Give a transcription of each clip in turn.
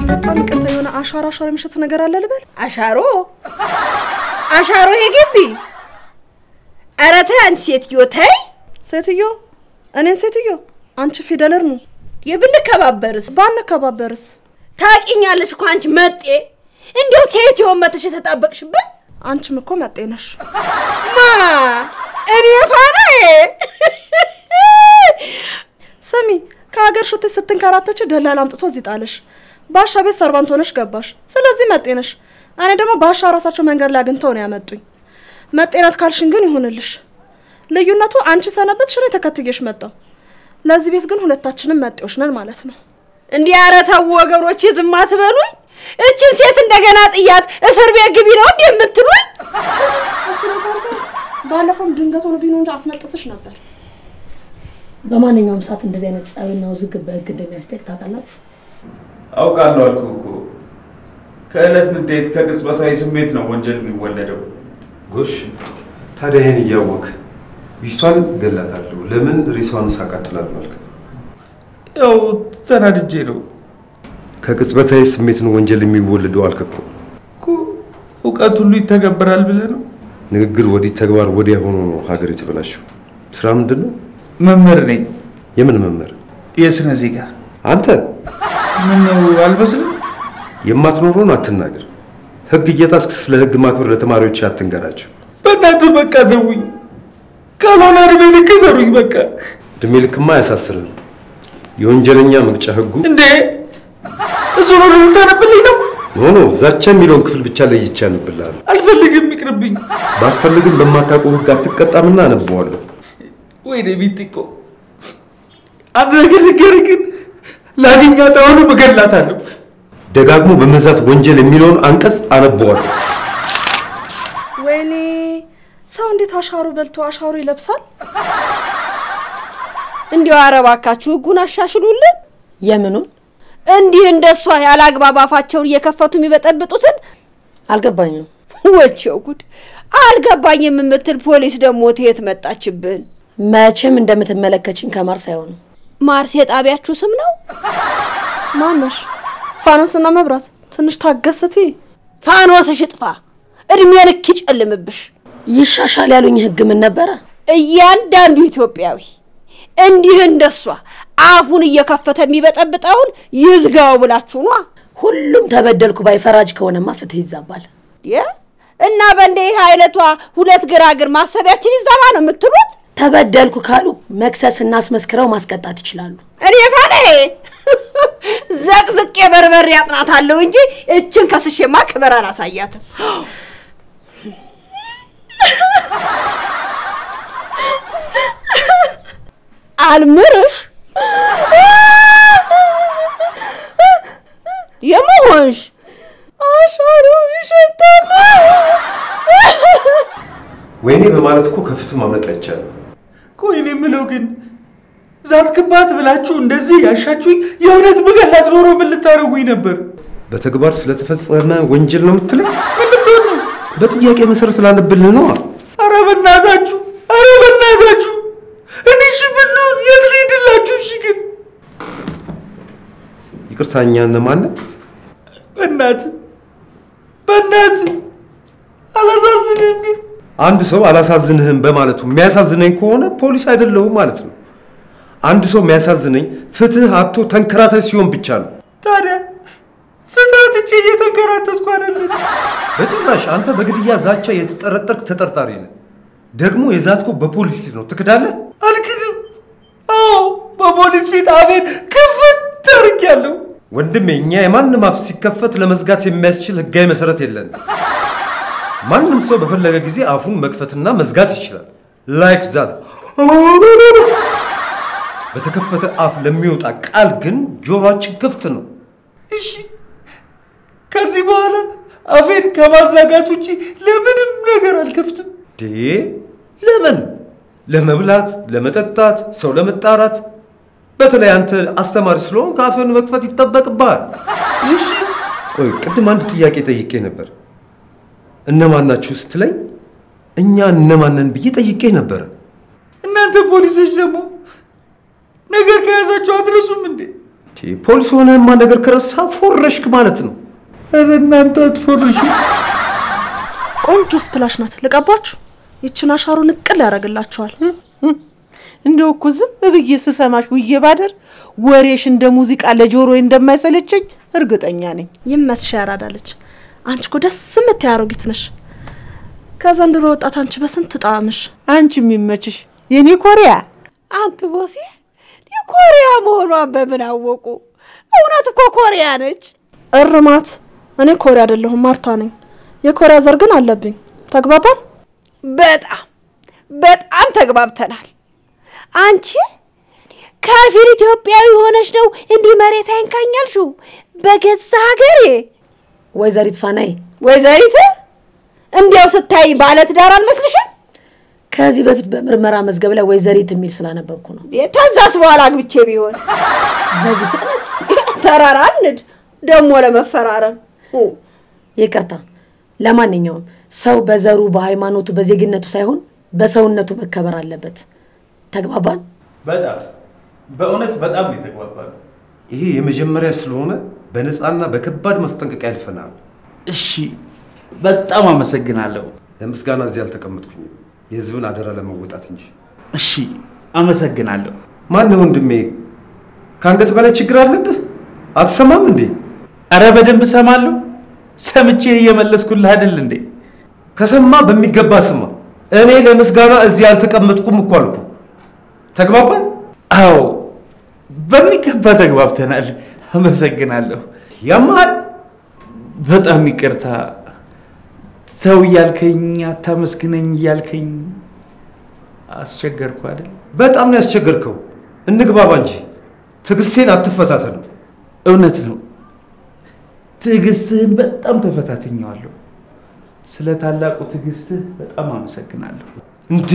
በጣም ይቅርታ የሆነ አሻሮ አሻሮ የሚሸት ነገር አለ ልበል? አሻሮ አሻሮ የግቢ ኧረ ተይ አንቺ ሴትዮ ተይ። ሴትዮ እኔን ሴትዮ አንቺ ፊደል እርሙ የብንከባበርስ ባንከባበርስ ታውቂኛለሽ እኮ አንቺ መጤ እንዲያው ተየት የሆን መተሽ የተጣበቅሽብን አንቺም እኮ መጤ ነሽ። ማ እኔ ፋናዬ ስሚ ከሀገር ሾተሽ ስትንከራተች ደላላ አምጥቶ እዚህ ጣለሽ። ባሻ ቤት ሰርባንት ሆነሽ ገባሽ። ስለዚህ መጤ ነሽ። እኔ ደግሞ ባሻ ራሳቸው መንገድ ላይ አግኝተው ነው ያመጡኝ። መጤናት ካልሽን ግን ይሁንልሽ። ልዩነቱ አንቺ ሰነበትሽ፣ እኔ ተከትዬሽ መጣሁ። ለዚህ ቤት ግን ሁለታችንም መጤዎች ነን ማለት ነው። እንዲህ ኧረ ተው ወገኖች ዝም አትበሉኝ። እችን ሴት እንደገና ጥያት እስር ቤት ግቢ ነው እንዲህ የምትሉኝ? ባለፈውም ድንገት ሆኖ ቢኖ እንጂ አስነጥስሽ ነበር። በማንኛውም ሰዓት እንደዚህ አይነት ጸብና ውዝግብ በህግ እንደሚያስጠይቅ ታውቃላችሁ። አውቃለሁ አልኩህ እኮ። ከዕለት ንዴት ከቅጽበታዊ ስሜት ነው ወንጀል የሚወለደው። ጎሽ ታዲያ ይህን እያወቅ ልጅቷን ገላታለሁ ለምን ሬሳዋን ሳቃጥላለሁ አልክ? ያው ተናድጄ ነው ከቅጽበታዊ ስሜት ነው ወንጀል የሚወለደው አልክ እኮ። እኮ። እውቀት ሁሉ ይተገበራል ብለህ ነው? ንግግር ወዲህ ተግባር ወዲያ ሆኖ ነው ሀገር የተበላሸው። ስራ ምንድን ነው? መምህር ነኝ፣ የምን መምህር? የስነ ዜጋ። አንተ ምን ነው አልመስልም? የማትኖረውን አትናገር። ህግ እየጣስክ ስለ ህግ ማክበር ለተማሪዎች አትንገራቸው። በእናትህ በቃ ተውኝ፣ ካልሆነ እድሜ ልክ ሰሩኝ በቃ። እድሜ ልክማ አያሳስርም። የወንጀለኛ መቅጫ ህጉ እንዴ እሱ ነው ልታነብልኝ ነው? ኖ ኖ ዛቻ የሚለውን ክፍል ብቻ ለይቼ አነብልሃለሁ። አልፈልግም፣ ይቅርብኝ። ባትፈልግም በማታውቀው ህግ አትቀጣምና አነበዋለሁ። ወይኔ ቢጢቆ አንድ ነገር ልንገርህ ግን ላገኛት አሁንም እገላታለሁ። ደጋግሞ በመዛት ወንጀል የሚለውን አንቀጽ አነበዋለሁ። ወይኔ ሰው እንዴት አሻሮ በልቶ አሻሮ ይለብሳል? እንዲያው ኧረ እባካችሁ ህጉን አሻሽሉልን። የምኑን እንዲህ እንደሷ ያለ አግባብ አፋቸውን እየከፈቱ የሚበጠብጡትን አልገባኝም። ወቸው ጉድ አልገባኝም የምትል ፖሊስ ደግሞ ትየት መጣችብን? መቼም እንደምትመለከችኝ ከማርስ አይሆንም። ማርስ የጣቢያችሁ ስም ነው? ማነሽ? ፋኖስና መብራት ትንሽ ታገስቲ። ፋኖስሽ እጥፋ፣ እድሜ ልክ ይጨልምብሽ። ይሻሻል ያሉኝ ህግ ምን ነበረ? እያንዳንዱ ኢትዮጵያዊ እንዲህ እንደሷ አፉን እየከፈተ የሚበጠብጠውን ይዝጋው ብላችሁ ኗ ሁሉም ተበደልኩ ባይ ፈራጅ ከሆነማ ፍትህ ይዛባል። የ እና በእንዲህ አይነቷ ሁለት ግራግር ማሰቢያችን ይዛባ ነው የምትሉት? ተበደልኩ ካሉ መክሰስና አስመስክረው ማስቀጣት ይችላሉ። እኔ ፋኔ ዘቅዝቄ በርበሬ ያጥናታለሁ እንጂ እችን ከስሼማ ክብር አላሳያትም። አልምርሽ የመሆንሽ አሻሮ ይሸታል። ወይኔ በማለት እኮ ከፍትህ ማምለጥ አይቻልም። ቆይ እኔ የምለው ግን ዛትክባት ብላችሁ እንደዚህ ያሻችሁኝ የእውነት ብገላት ኖሮ ምን ልታደርጉኝ ነበር? በተግባር ስለተፈጸመ ወንጀል ነው የምትለኝ? ምን ልትሆን ነው? በጥያቄ መሰረት ላነብልህ ነዋ። አረ በእናታችሁ፣ አረ በእናታችሁ እኔ እሺ ብሉን የት ልሂድላችሁ? እሺ ግን ይቅርታ እኛ እነማን ነን? በእናት በእናት አላሳዝንም ግን አንድ ሰው አላሳዝንህም በማለቱ የሚያሳዝነኝ ከሆነ ፖሊስ አይደለሁም ማለት ነው። አንድ ሰው የሚያሳዝነኝ ፍትህ አጥቶ ተንከራታች ሲሆን ብቻ ነው። ታዲያ ፍታት እጄ እየተንከራተትኩ አይደለም። በጭራሽ አንተ በግድያ ዛቻ የተጠረጠርክ ተጠርጣሪ ነህ። ደግሞ የዛትከው በፖሊስ ፊት ነው። ትክዳለህ? አልክድም። አዎ በፖሊስ ፊት አፌን ክፍት አድርጌያለሁ። ወንድሜ፣ እኛ የማንም አፍ ሲከፈት ለመዝጋት የሚያስችል ህጋዊ መሰረት የለንም። ማንም ሰው በፈለገ ጊዜ አፉን መክፈትና መዝጋት ይችላል። ላይክ ዛት በተከፈተ አፍ ለሚወጣ ቃል ግን ጆሮአችን ክፍት ነው። እሺ ከዚህ በኋላ አፌን ከማዛጋት ውጪ ለምንም ነገር አልከፍትም። ዴ ለምን? ለመብላት፣ ለመጠጣት፣ ሰው ለመጣራት። በተለይ አንተ አስተማሪ ስለሆን ከአፍን መክፈት ይጠበቅብሃል። እሺ ቆይ ቅድም አንድ ጥያቄ ጠይቄ ነበር። እነማን ናችሁ ስትለኝ እኛ እነማንን ብዬ ጠይቄ ነበረ። እናንተ ፖሊሶች ደግሞ ነገር ከያዛችሁ አትረሱም እንዴ? ፖሊስ ሆነህማ ነገር ከረሳ ፎረሽክ ማለት ነው። ኧረ እናንተ አትፎርሹ። ቆንጆ ስፕላሽ ናት። ልቀባችሁ። ይችን አሻሮ ንቅል ያደርግላችኋል። እንደው እኮ ዝም ብዬ ስሰማሽ ውዬ ባደር ወሬሽ እንደ ሙዚቃ ለጆሮዬ እንደማይሰለቸኝ እርግጠኛ ነኝ። ይመስሽ ያራዳለች። አንቺ እኮ ደስ የምትይ አሮጊት ነሽ። ከዘንድሮ ወጣት አንቺ በስንት ጣዕምሽ። አንቺ የሚመችሽ የኔ ኮሪያ። አንተ ቦሴ የኮሪያ መሆኗን በምን አወቁ? እውነት እኮ ኮሪያ ነች። እርማት። እኔ ኮሪያ አይደለሁም ማርታ ነኝ። የኮሪያ ዘር ግን አለብኝ። ተግባባን? በጣም በጣም ተግባብተናል። አንቺ ከፊል ኢትዮጵያዊ ሆነሽ ነው እንዲህ መሬት አይንካኛልሽው በገዛ ሀገሬ። ወይዘሪት ፋናይ ወይዘሪት እንዲያው ስታይ ባለትዳር አልመስልሽም? ከዚህ በፊት በምርመራ መዝገብ ላይ ወይዘሪት የሚል ስላነበብኩ ነው። ታዛስ በኋላ አግብቼ ቢሆን በዚህ ፍጥነት ተራራ አንድ ደግሞ ለመፈራረም ይቅርታ። ለማንኛውም ሰው በዘሩ፣ በሃይማኖቱ፣ በዜግነቱ ሳይሆን በሰውነቱ መከበር አለበት። ተግባባን? በጣም በእውነት በጣም ነው የተግባባሉ። ይሄ የመጀመሪያ ስለሆነ በነፃና በከባድ ማስጠንቀቂያ ያልፈናል። እሺ፣ በጣም አመሰግናለሁ። ለምስጋና እዚህ አልተቀመጥኩኝም፣ የህዝብን አደራ ለመወጣት እንጂ። እሺ፣ አመሰግናለሁ። ማነው ወንድሜ? ከአንገት በላይ ችግር አለብህ? አትሰማም እንዴ? አረ በደንብ እሰማለሁ። ሰምቼ እየመለስኩልህ አይደል እንዴ? ከሰማ በሚገባ ስማ። እኔ ለምስጋና እዚህ አልተቀመጥኩም እኮ አልኩ። ተግባባን? አዎ፣ በሚገባ ተግባብተናል። አመሰግናለሁ። ያመሃል በጣም ይቅርታ። ተው እያልከኝ አታመስግነኝ እያልከኝ አስቸገርኩ አይደል? በጣም ነው ያስቸገርከው። እንግባባ እንጂ ትዕግስቴን አትፈታተኑ። እውነት ነው። ትዕግስትህን በጣም ተፈታትኘዋለሁ። ስለ ታላቁ ትዕግስትህ በጣም አመሰግናለሁ። እንዴ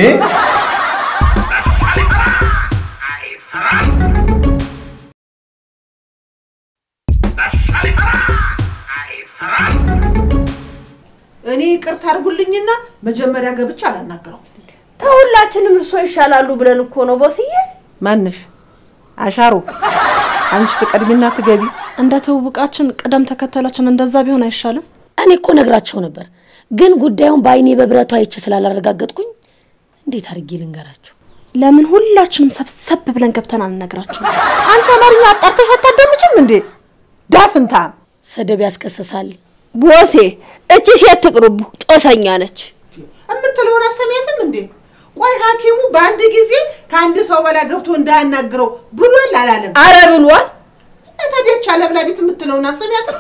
እኔ ይቅርታ አድርጉልኝና መጀመሪያ ገብቼ አላናገረው። ተሁላችንም እርሶ ይሻላሉ ብለን እኮ ነው ቦስዬ። ማነሽ? አሻሮ አንቺ ትቀድሚና ትገቢ። እንደ ትውውቃችን ቅደም ተከተላችን እንደዛ ቢሆን አይሻልም? እኔ እኮ ነግራቸው ነበር፣ ግን ጉዳዩን በአይኔ በብረቱ አይቼ ስላላረጋገጥኩኝ እንዴት አድርጌ ልንገራቸው? ለምን ሁላችንም ሰብሰብ ብለን ገብተን አንነግራቸው? አንቺ አማርኛ አጣርተሽ አታዳምጪም እንዴ? ዳፍንታም ስድብ ያስከስሳል። ቦሴ እቺ ሴት ትቅርቡ፣ ጦሰኛ ነች። የምትለውን አሰሚያትም እንዴ? ቆይ ሐኪሙ በአንድ ጊዜ ከአንድ ሰው በላይ ገብቶ እንዳያናግረው ብሏል አላለም? አረ ብሏል። እና ታዲያ ቻ ለብላቢት የምትለውን አሰሚያትም?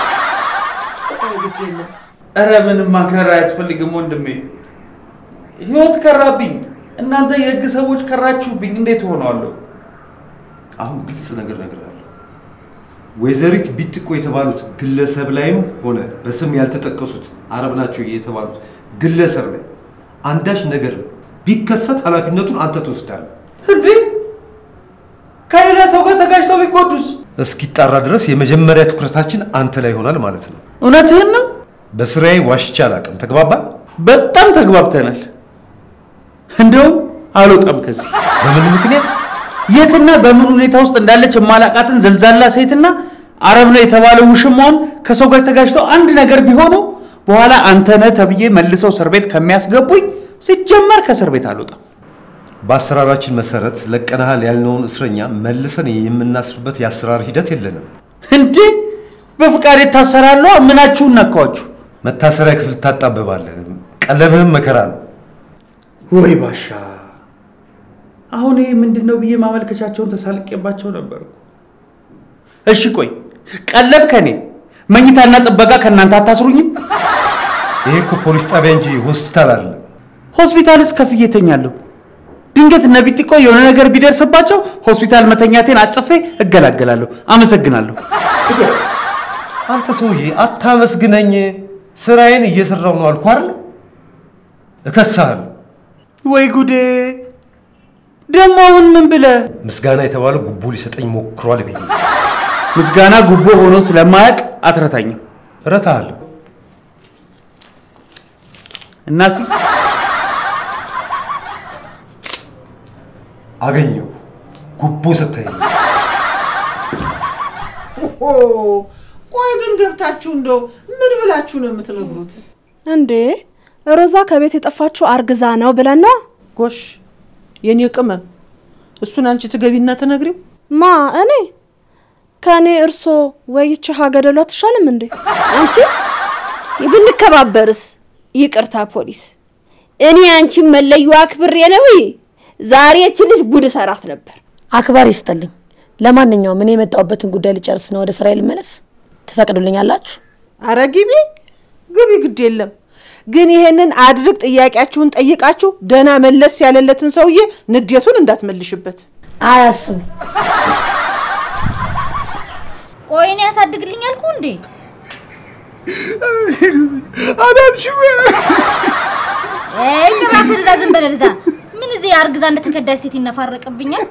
ቆይ ግድ የለም እረ ምንም ማክረር አያስፈልግም ወንድሜ። ህይወት ከራብኝ፣ እናንተ የህግ ሰዎች ከራችሁብኝ። እንዴት ሆነዋለሁ? አሁን ግልጽ ነገር እነግርሃለሁ። ወይዘሪት ቢጥቆ የተባሉት ግለሰብ ላይም ሆነ በስም ያልተጠቀሱት አረብ ናቸው የተባሉት ግለሰብ ላይ አንዳች ነገር ቢከሰት ኃላፊነቱን አንተ ትወስዳለህ። እንዴ ከሌላ ሰው ጋር ተጋጭተው ቢጎዱስ? እስኪጣራ ድረስ የመጀመሪያ ትኩረታችን አንተ ላይ ይሆናል ማለት ነው። እውነትህን ነው። በስራዬ ዋሽቼ አላውቅም። ተግባባን? በጣም ተግባብተናል። እንደውም አልወጣም ከዚህ በምን ምክንያት? የትና በምን ሁኔታ ውስጥ እንዳለች የማላቃትን ዘልዛላ ሴትና አረብ ነው የተባለው ውሽማውን ከሰው ጋር ተጋጭተው አንድ ነገር ቢሆኑ በኋላ አንተነህ ተብዬ መልሰው እስር ቤት ከሚያስገቡኝ ሲጀመር ከእስር ቤት አልወጣም። በአሰራራችን መሰረት ለቀናሃል ያልነውን እስረኛ መልሰን የምናስርበት የአሰራር ሂደት የለንም። እንዴ በፍቃድ የታሰራለሁ። ምናችሁን ነካችሁ? መታሰሪያ ክፍል ታጣብባለህ። ቀለብህም መከራ ነው። ወይ ባሻ! አሁን ይሄ ምንድን ነው ብዬ ማመልከቻቸውን ተሳልቄባቸው ነበር። እኮ። እሺ ቆይ ቀለብ ከኔ መኝታና ጥበቃ ከእናንተ አታስሩኝም? ይሄ እኮ ፖሊስ ጣቢያ እንጂ ሆስፒታል አይደለም። ሆስፒታልስ ከፍዬ እተኛለሁ። ድንገት እነ ቢጢቆ የሆነ ነገር ቢደርስባቸው ሆስፒታል መተኛቴን አጽፌ እገላገላለሁ። አመሰግናለሁ። አንተ ሰውዬ አታመስግነኝ። ስራዬን እየሰራው ነው አልኩ አይደል? እከሳለሁ። ወይ ጉዴ! ደግሞ አሁን ምን ብለህ ምስጋና የተባለው ጉቦ ሊሰጠኝ ሞክሯል ብዬ ምስጋና ጉቦ ሆኖ ስለማያውቅ አትረታኝም። እረታለሁ። እናስስ አገኘው ጉቦ ሰጠኝ። ቆይ ግን ገብታችሁ እንደው ምን ብላችሁ ነው የምትነግሩት? እንዴ ሮዛ ከቤት የጠፋችው አርግዛ ነው ብለን ነው? ጎሽ የኔ ቅመም፣ እሱን አንቺ ትገቢና ትነግሪው። ማ እኔ ከእኔ እርሶ ወይቼ ሀገደሉ አትሻልም እንዴ? አንቺ ብንከባበርስ? ይቅርታ ፖሊስ፣ እኔ አንቺን መለዩ አክብሬ ነው ዛሬ እቺ ልጅ ጉድ ሰራት ነበር። አክባሪ ይስጥልኝ። ለማንኛውም እኔ የመጣሁበትን ጉዳይ ልጨርስ ነው ወደ ስራዬ ልመለስ። ትፈቅዱልኛላችሁ? አረ ግቢ ግቢ፣ ግድ የለም ግን ይሄንን አድርግ ጥያቄያችሁን ጠይቃችሁ ደህና መለስ ያለለትን ሰውዬ ንዴቱን እንዳትመልሽበት። አያስቡ። ቆይ እኔ ያሳድግልኝ አልኩ እንዴ? አላልሽም? አይ ጭራሽ እዛ ዝም በል እዛ። ምን እዚህ አርግዛ እንደተከዳች ሴት ይነፋረቅብኛል።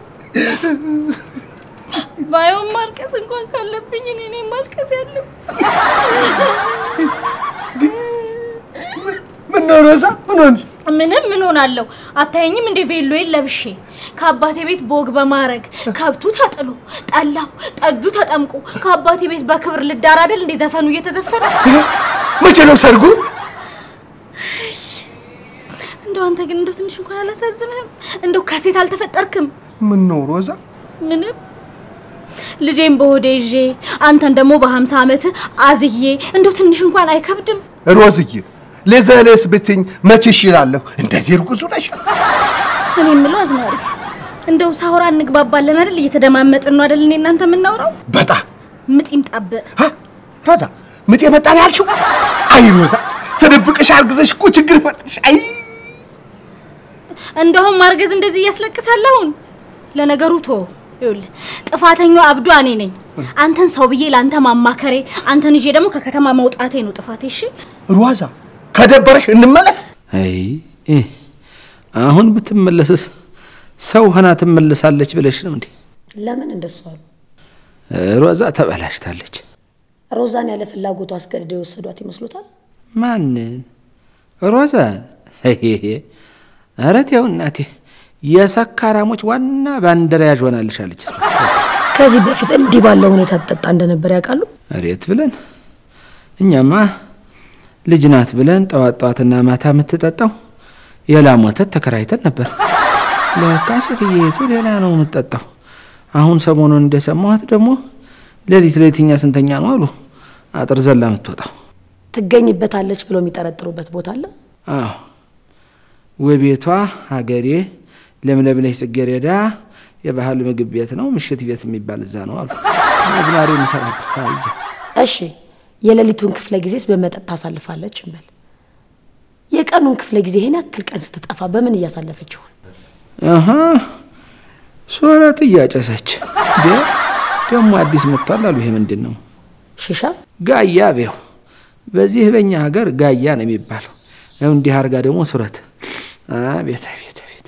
ባየውን ማልቀስ እንኳን ካለብኝ እኔ ነኝ ማልቀስ ያለብኝ። ምን ነው ሮዛ? ምን ሆንሽ? ምንም ምን ሆናለሁ? አታየኝም እንደ ቬሎዬን ለብሼ ከአባቴ ቤት በወግ በማረግ ከብቱ ተጥሎ ጠላው ጠጁ ተጠምቆ ከአባቴ ቤት በክብር ልዳር አይደል እንደ ዘፈኑ እየተዘፈነ መቼ ነው ሰርጉ? እንደው አንተ ግን እንደው ትንሽ እንኳን አላሳዝንህም? እንደው ከሴት አልተፈጠርክም? ምን ነው ሮዛ? ምንም ልጄን በሆዴ ይዤ አንተን ደግሞ በሀምሳ ዓመት አዝዬ እንደው ትንሽ እንኳን አይከብድም? ሮዝዬ ለዘለስ ብትኝ መቼ ይሽላለሁ? እንደዚህ እርጉዝ ነሽ? እኔ የምለው አዝማሪ እንደው ሳውራ እንግባባለን አይደል? እየተደማመጥን ነው አይደል? እኔ እናንተ የምናውራው በጣም ምጥ ይምጣብህ። ሀ? ሮዛ ምጥ የመጣ ነው ያልሽው? አይ ሮዛ ተደብቀሽ አርግዘሽ እኮ ችግር ፈጥሽ። አይ እንደውም ማርገዝ እንደዚህ እያስለቅሳል። አሁን ለነገሩ ቶ ይኸውልህ ጥፋተኛው አብዷ እኔ ነኝ። አንተን ሰው ብዬ ለአንተ ማማከሬ፣ አንተን ይዤ ደግሞ ከከተማ መውጣቴ ነው ጥፋቴ። እሺ ሮዛ ከደበረሽ እንመለስ። አይ እ፣ አሁን ብትመለስስ ሰው ሆና ትመለሳለች ብለሽ ነው እንዴ? ለምን እንደሱ አሉ? ሮዛ ተበላሽታለች። ሮዛን ያለ ፍላጎቱ አስገድደው የወሰዷት ይመስሉታል? ማንን? ሮዛን? ሄሄሄ፣ ኧረ ተው እናቴ፣ የሰካራሞች ዋና ባንደራያዥ ሆናልሻለች። እሷ። ከዚህ በፊት እንዲህ ባለው ሁኔታ ትጠጣ እንደነበር ያውቃሉ? እሬት ብለን እኛማ ልጅ ናት ብለን ጠዋት ጠዋትና ማታ የምትጠጣው የላም ወተት ተከራይተን ነበር። ለካ ሴትየቱ ሌላ ነው የምትጠጣው። አሁን ሰሞኑን እንደሰማኋት ደግሞ ሌሊት ሌሊትኛ ስንተኛ ነው አሉ አጥር ዘላ የምትወጣው። ትገኝበታለች ብሎ የሚጠረጥሩበት ቦታ አለ? አዎ ውቤቷ ሀገሬ ለምለምነሽ ጽጌረዳ የባህል ምግብ ቤት ነው ምሽት ቤት የሚባል እዛ ነው አሉ። አዝማሪ የሚሰራበት አዎ፣ እዛ እሺ የሌሊቱን ክፍለ ጊዜስ በመጠጥ ታሳልፋለች እንበል። የቀኑን ክፍለ ጊዜ ይሄን ያክል ቀን ስትጠፋ በምን እያሳለፈች ይሆን? አሀ ሶረት እያጨሰች እንዴ ደግሞ አዲስ መጥቷል አሉ። ይሄ ምንድን ነው? ሽሻ ጋያ ቤው በዚህ በእኛ ሀገር ጋያ ነው የሚባለው። ያው እንዲህ አርጋ ደግሞ ሱረት አቤት አቤት አቤት።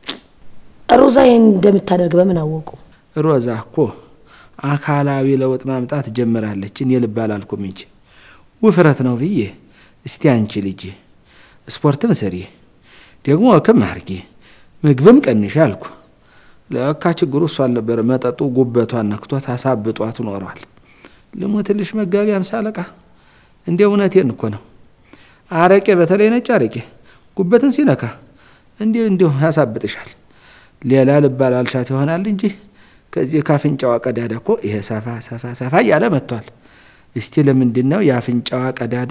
ሮዛ ይህን እንደምታደርግ በምን አወቁ? ሮዛ እኮ አካላዊ ለውጥ ማምጣት ጀምራለች። እኔ ልብ አላልኩም እንጂ ውፍረት ነው ብዬ እስቲ አንቺ ልጅ ስፖርትም ስሪ ደግሞ ወክም አርጊ ምግብም ቀንሽ አልኩ። ለካ ችግሩ እሱ አልነበረ። መጠጡ ጉበቷን ነክቷት አሳብጧት ኖሯል። ልሞትልሽ መጋቢ አምሳ አለቃ እንደ እውነቴን እኮ ነው። አረቄ በተለይ ነጭ አረቄ ጉበትን ሲነካ እንዲሁ እንዲሁ ያሳብጥሻል። ሌላ ልባል አልሻት ይሆናል እንጂ ከዚህ ከአፍንጫዋ ቀዳዳ እኮ ይሄ ሰፋ ሰፋ ሰፋ እያለ መጥቷል። እስቲ ለምንድን ነው የአፍንጫዋ ቀዳዳ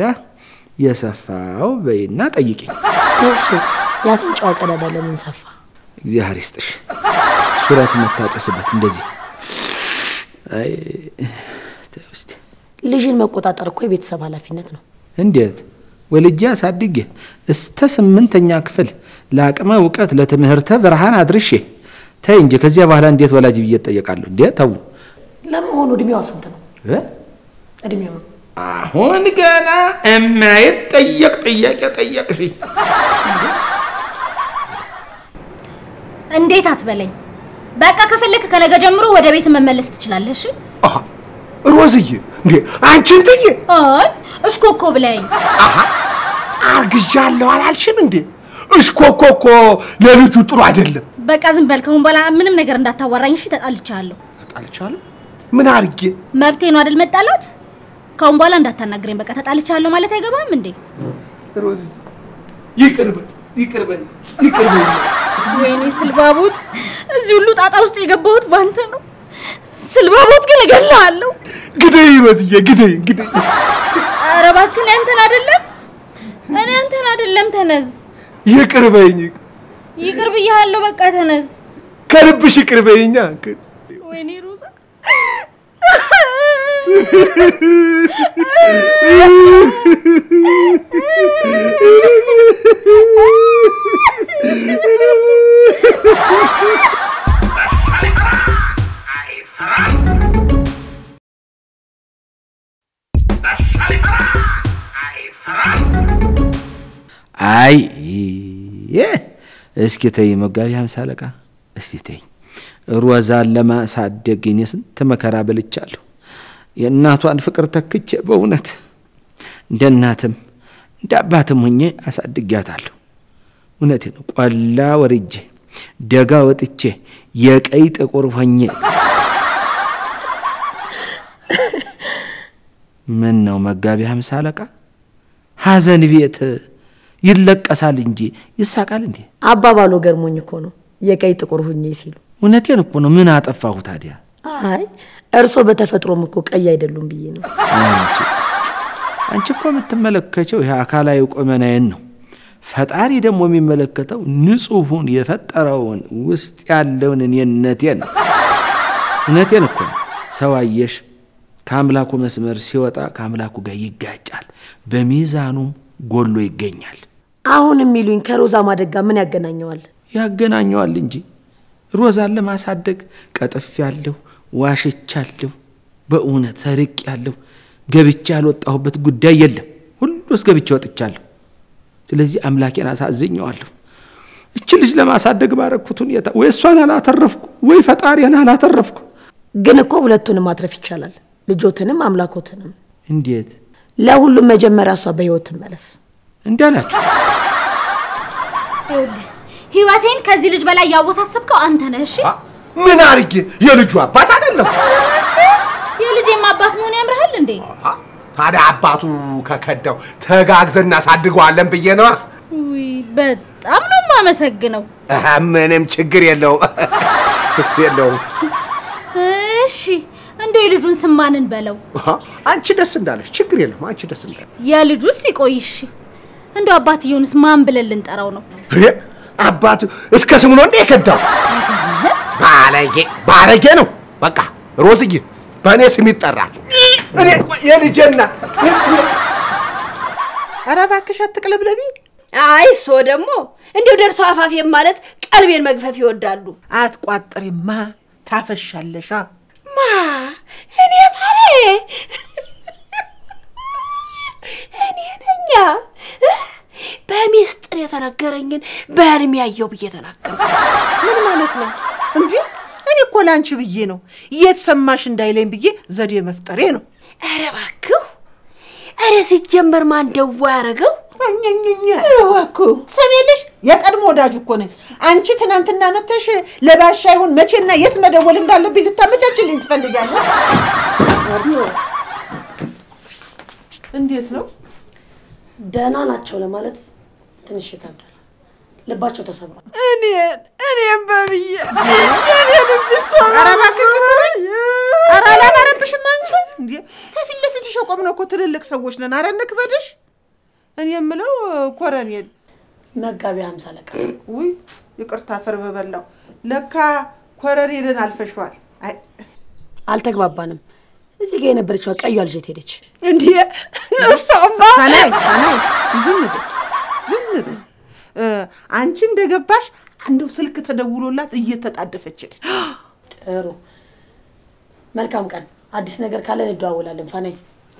የሰፋው በይና ጠይቂኝ። እሺ የአፍንጫዋ ቀዳዳ ለምን ሰፋ? እግዚአብሔር ይስጥሽ። ሱረት የምታጨስበት እንደዚህ አይ ተይ እስቲ ልጅን መቆጣጠር እኮ የቤተሰብ ኃላፊነት ነው። እንዴት ወልጄ አሳድጌ እስተ ስምንተኛ ክፍል ለአቅመ እውቀት ለትምህርተ ብርሃን አድርሼ ተይ እንጂ ከዚያ በኋላ እንዴት ወላጅ ብዬ እጠየቃለሁ? እንዴ ተው ለመሆኑ እድሜዋ ስንት ነው? እ? እድሜዋ አሁን ገና የማይጠየቅ ጥያቄ ጠየቅሽኝ። እንዴት አትበለኝ። በቃ ከፈለክ ከነገ ጀምሮ ወደ ቤት መመለስ ትችላለህ። እሺ? አሃ ሮዝዬ፣ እንዴ አንቺን ጥዬ አይ እሽኮኮ ብለኝ አርግዣለሁ አላልሽም እንዴ? እሽኮኮ እኮ ለልጁ ጥሩ አይደለም። በቃ ዝም በል። ከአሁን በኋላ ምንም ነገር እንዳታዋራኝ እሺ? ተጣልቻለሁ። ተጣልቻለሁ? ምን አድርጌ? መብቴ ነው አይደል መጣላት? ካሁን በኋላ እንዳታናግረኝ። በቃ ተጣልቻለሁ ማለት አይገባም እንዴ? ሮዚ ይቅር በል ይቅር በል ይቅር በል። ወይኔ ስልባቦት፣ እዚህ ሁሉ ጣጣ ውስጥ የገባሁት ባንተ ነው። ስልባቦት ግን እገልሃለሁ። ግደይ ሮዝዬ ግደይ ግደይ። ኧረ እባክህ እኔ አንተን አይደለም እኔ አንተን አይደለም። ተነዝ፣ ይቅር በይኝ። ይቅር ብያለሁ። በቃ ተነዝ። ከልብሽ ይቅር በይኛ። ወይኔ ሮዛ አይ እስኪ ተይ መጋቢ ሃምሳ አለቃ እስቲ ተይ። ሮዛን ለማሳደግ እኔ ስንት መከራ በልቻለሁ። የእናቷን ፍቅር ተክቼ በእውነት እንደ እናትም እንደ አባትም ሆኜ አሳድጊያታለሁ። እውነቴ ነው። ቆላ ወርጄ ደጋ ወጥቼ የቀይ ጥቁር ሆኜ ምን ነው መጋቢ ሃምሳ አለቃ ሐዘን ቤት ይለቀሳል እንጂ ይሳቃል እንዴ? አባባሎ ገርሞኝ እኮ ነው የቀይ ጥቁር ሁኜ ሲሉ። እውነቴን እኮ ነው። ምን አጠፋሁ ታዲያ? አይ እርሶ በተፈጥሮም እኮ ቀይ አይደሉም ብዬ ነው። አንቺ አንቺ እኮ የምትመለከቸው ይሄ አካላዊ ቁመናዬን ነው። ፈጣሪ ደግሞ የሚመለከተው ንጹሑን የፈጠረውን ውስጥ ያለውን እኔነቴን ነው። እውነቴን እኮ ነው። ሰው አየሽ ከአምላኩ መስመር ሲወጣ ከአምላኩ ጋር ይጋጫል፣ በሚዛኑም ጎሎ ይገኛል። አሁን የሚሉኝ ከሮዛ ማደግ ጋር ምን ያገናኘዋል? ያገናኘዋል እንጂ ሮዛን ለማሳደግ ቀጥፍ ያለሁ ዋሽቻለሁ፣ በእውነት ሰርቅ ያለሁ ገብቼ ያልወጣሁበት ጉዳይ የለም። ሁሉስ ገብቼ ወጥቻለሁ። ስለዚህ አምላኬን አሳዝኘዋለሁ። እች ልጅ ለማሳደግ ባረኩት ሁኔታ ወይ እሷን አላተረፍኩ ወይ ፈጣሪን አላተረፍኩ። ግን እኮ ሁለቱንም ማትረፍ ይቻላል፣ ልጆትንም አምላኮትንም። እንዴት ለሁሉም መጀመሪያ እሷ በህይወት ትመለስ። እንዲህ አላችሁ? ይኸውልህ ህይወቴን ከዚህ ልጅ በላይ ያወሳሰብከው አንተ ነህ። እሺ ምን አድርጌ? የልጁ አባት አይደለም። የልጄም አባት መሆን ያምርሃል እንዴ? ታዲያ አባቱ ከከዳው ተጋግዘን እናሳድገዋለን ብዬ ነዋ። ውይ በጣም ነው የማመሰግነው። እህ፣ ምንም ችግር የለውም ችግር የለውም። እሺ እንደው የልጁን ስም ማንን በለው? አሃ፣ አንቺ ደስ እንዳለሽ ችግር የለም። አንቺ ደስ እንዳለሽ። የልጁስ ይቆይሽ። እንደው አባትየውንስ ማን ብለን ልንጠራው ነው? ይሄ አባቱ እስከ ስሙ ነው እንዴ የከዳው? ባለጌ ባለጌ ነው። በቃ ሮዝዬ በእኔ ስም ይጠራል። እኔ ቆይ፣ የልጄና ኧረ እባክሽ አትቅለብለቢ። አይ እሶ ደግሞ እንዲሁ ደርሰው አፋፌም ማለት ቀልቤን መግፈፍ ይወዳሉ። አትቋጥሪማ ታፈሻለሻ። ማ እኔ ፈሬ እኔ ነኛ በሚስጥር የተነገረኝን በህልም ያየው ብዬ ተናገርኩ። ምን ማለት ነው እንዴ? እኔ እኮ ላንቺ ብዬ ነው የት ሰማሽ እንዳይለኝ ብዬ ዘዴ መፍጠሬ ነው። ኧረ እባክህ ኧረ ሲጀመር ማን ደዋ ያደረገው? እኛኛኛ እባክህ ሰሜልሽ የቀድሞ ወዳጅ እኮ ነኝ። አንቺ ትናንትና መተሽ ለባሻ ይሁን መቼና የት መደወል እንዳለብኝ ልታመቻችልኝ ትፈልጋለህ? እንዴት ነው? ደህና ናቸው ለማለት ትንሽ ይከብዳል። ልባቸው ተሰብሯል። እኔን እኔም በብዬ ኧረ እባክህ ዝም በይ። ኧረ አላማረብሽም አንቺ እንዴ? ከፊት ለፊትሽ የቆምነው እኮ ትልልቅ ሰዎች ነን። ኧረ እንክበድሽ። እኔ የምለው ኮረኔል መጋቢ ሃምሳ አለቃ ውይ ይቅርታ ፈር በበላው ለካ ኮረኔልን አልፈሽዋል። አይ አልተግባባንም። እዚህ ጋር የነበረችዋ ቀዩ ልጅ የት ሄደች? እንዲህ እሷማ ከላይ ከላይ ዝም በል ዝም በል እ፣ አንቺ እንደገባሽ አንዱ ስልክ ተደውሎላት እየተጣደፈች ሄደች። ጥሩ መልካም ቀን። አዲስ ነገር ካለ እንደዋወላለን። ፋናይ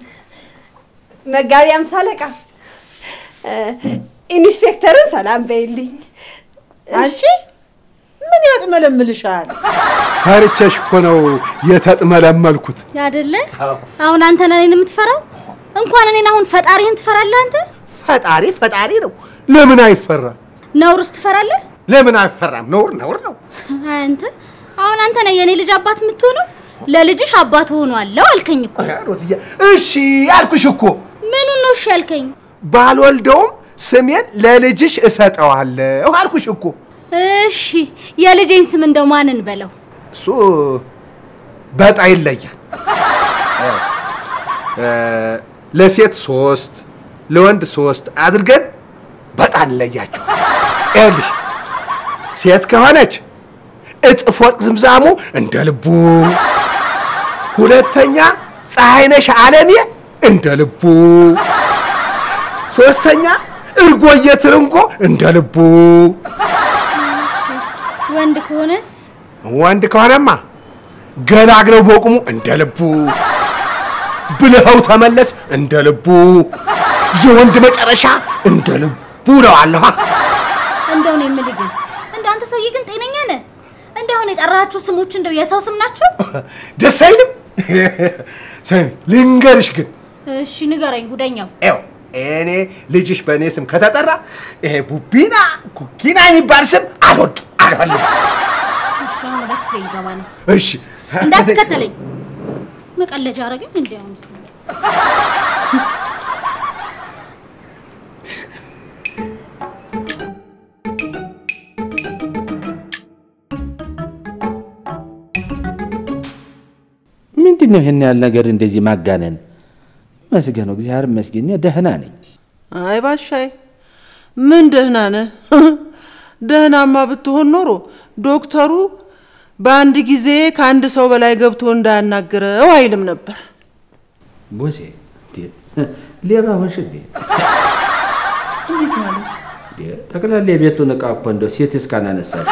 መጋቢ አምሳ አለቃ እ፣ ኢንስፔክተርን ሰላም በይልኝ። አንቺ ምን ያጥመለምልሻል? ፈርቼሽ እኮ ነው የተጥመለመልኩት። አይደለ? አሁን አንተ ነህ እኔን የምትፈራው? እንኳን እኔን አሁን ፈጣሪህን ትፈራለህ አንተ? ፈጣሪ ፈጣሪ ነው። ለምን አይፈራም? ነውርስ ትፈራለህ? ለምን አይፈራም? ነውር ነውር ነው። አንተ አሁን አንተ ነህ የኔ ልጅ አባት የምትሆነው። ለልጅሽ አባት ሆኗለሁ አልከኝ እኮ። ኧረ ሮዝዬ፣ እሺ አልኩሽ እኮ ምኑን ነው እሺ ያልከኝ? ባልወልደውም ስሜን ለልጅሽ እሰጠዋለሁ አልኩሽ እኮ። እሺ የልጄን ስም እንደው ማንን በለው? እሱ በጣ ይለያል። እ፣ ለሴት ሶስት ለወንድ ሶስት አድርገን በጣ እንለያቸው። ይኸውልሽ ሴት ከሆነች እጥፍ ወርቅ ዝምዛሙ እንደ ልቡ፣ ሁለተኛ ፀሐይነሽ አለሜ እንደ ልቡ፣ ሶስተኛ እርጎዬ ትርንጎ እንደ ልቡ። ወንድ ከሆነስ? ወንድ ከሆነማ ገላግለው በቁሙ እንደ ልቡ፣ ብልኸው ተመለስ እንደ ልቡ፣ የወንድ መጨረሻ እንደ ልቡ እለዋለሁ። እንደው ነው የምልህ ግን እንደው አንተ ሰውዬ ግን ጤነኛ ነህ? እንደው አሁን የጠራሃቸው ስሞች እንደው የሰው ስም ናቸው? ደስ አይልም? ስሚ ልንገርሽ ግን እሺ ንገረኝ ጉደኛው። ይኸው እኔ ልጅሽ በእኔ ስም ከተጠራ ይሄ ቡቢና ኩኪና የሚባል ስም አልወድም አልፈልግም። እሺ አሁን ወደ ክፍሌ ልገባ ነው። እሺ እንዳትከተለኝ። መቀለጃ አረገኝ እንዴ አሁን ምንድን ነው ይህን ያህል ነገር እንደዚህ ማጋነን? መስገነው እግዚአብሔር ይመስገን እኔ ደህና ነኝ። አይ ባሻይ ምን ደህና ነህ? ደህናማ ብትሆን ኖሮ ዶክተሩ በአንድ ጊዜ ከአንድ ሰው በላይ ገብቶ እንዳያናግረው አይልም ነበር። ቦሴ እንዴ፣ ሌባ ሆንሽ እንዴ? እንዴት ማለት? እንዴ፣ ጠቅላላ የቤቱን ዕቃ እኮ እንደው ሴት እስካናነሳች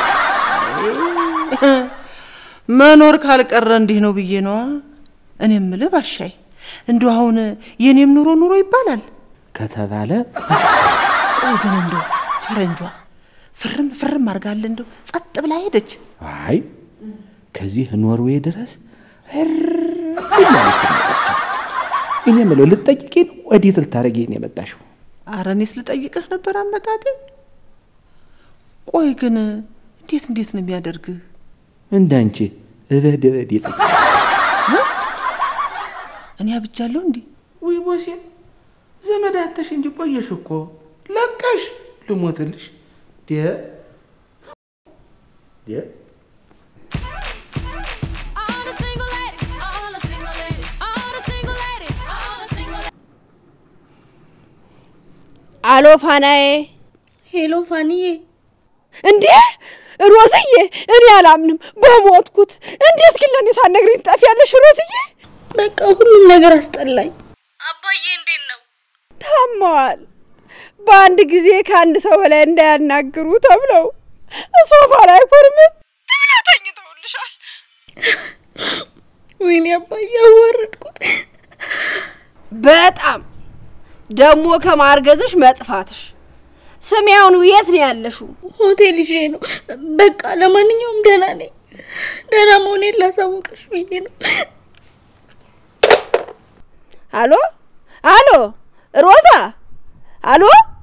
መኖር ካልቀረ እንዲህ ነው ብዬ ነዋ። እኔ የምልህ ባሻይ እንደው አሁን የኔም ኑሮ ኑሮ ይባላል ከተባለ ቆይ ግን እንደው ፈረንጇ ፍርም ፍርም አድርጋለ እንደው ጸጥ ብላ ሄደች። አይ ከዚህ ኖርዌይ ድረስ እር እያለች ነው የመጣችው። እኔ የምለው ልትጠይቂ ነው ወዴት ልታረጊ ነው የመጣሽው? አረ እኔስ ልጠይቅህ ነበር አመጣጤ። ቆይ ግን እንዴት እንዴት ነው የሚያደርግህ? እንዳንቺ እበድ እበድ ይላል። እኔ አብጃለሁ እንዴ? ውይ ቦሴ ዘመድ አተሽ እንጂ ቆየሽ እኮ ለቀሽ ልሞትልሽ ዴ ዴ አሎ ፋናዬ። ሄሎ ፋኒዬ። እንዴ ሮዝዬ፣ እኔ አላምንም በሞትኩት። እንዴት ግን ለእኔ ሳትነግሪኝ ትጠፊያለሽ ሮዝዬ? በቃ ሁሉም ነገር አስጠላኝ። አባዬ እንዴት ነው? ታመዋል። በአንድ ጊዜ ከአንድ ሰው በላይ እንዳያናግሩ ተብለው ሶፋ ላይ ኮርምት ብለው ተኝተውልሻል። ወይኔ አባዬ አዋረድኩት። በጣም ደግሞ ከማርገዝሽ መጥፋትሽ። ስሚ አሁን የት ነው ያለሽው? ሆቴል ይዤ ነው። በቃ ለማንኛውም ደህና ነኝ። ደህና መሆኔን ላሳውቅሽ ብዬ ነው። አሎ አሎ፣ ሮዛ አሎ።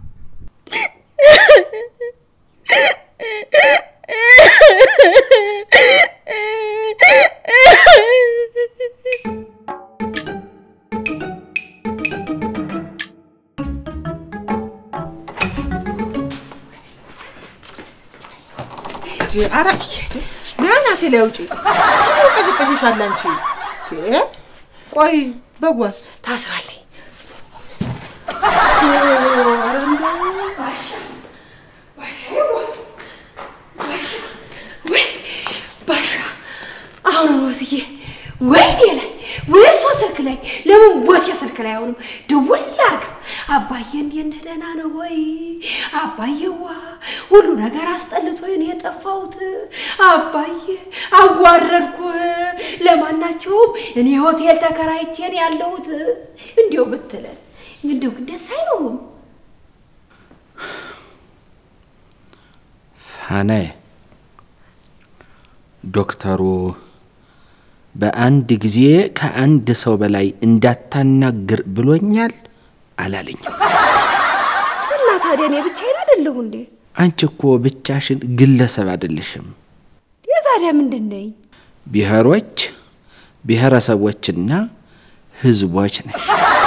ኧረ ና ናቴ ላይ ውጪ ቀጭቀጭሻል አንቺ። እ? ቆይ በጓስ ታስራለኝ። ኧረ እንደው ወይ ባሻ፣ አሁን ሮዝዬ ወይኔ ላይ ወይ እሷ ስልክ ላይ ለምን ቦሴ ስልክ ላይ አሁንም ደውል አርጋ አባዬ እንዴት ነህ ደህና ነው ወይ አባዬዋ ሁሉ ነገር አስጠልቶኝ ነው የጠፋሁት አባዬ አዋረድኩህ ለማናቸውም እኔ ሆቴል ተከራይቼ ነው ያለሁት እንዲው ብትለን እንዲው ግን ደስ አይለውም ፋናዬ ዶክተሩ በአንድ ጊዜ ከአንድ ሰው በላይ እንዳታናግር ብሎኛል አላለኝም። እና ታዲያ እኔ ብቻዬን አይደለሁ እንዴ አንቺ እኮ ብቻሽን ግለሰብ አይደለሽም። የዛዲያ ምንድን ነኝ ብሔሮች፣ ብሔረሰቦችና ህዝቦች ነሽ።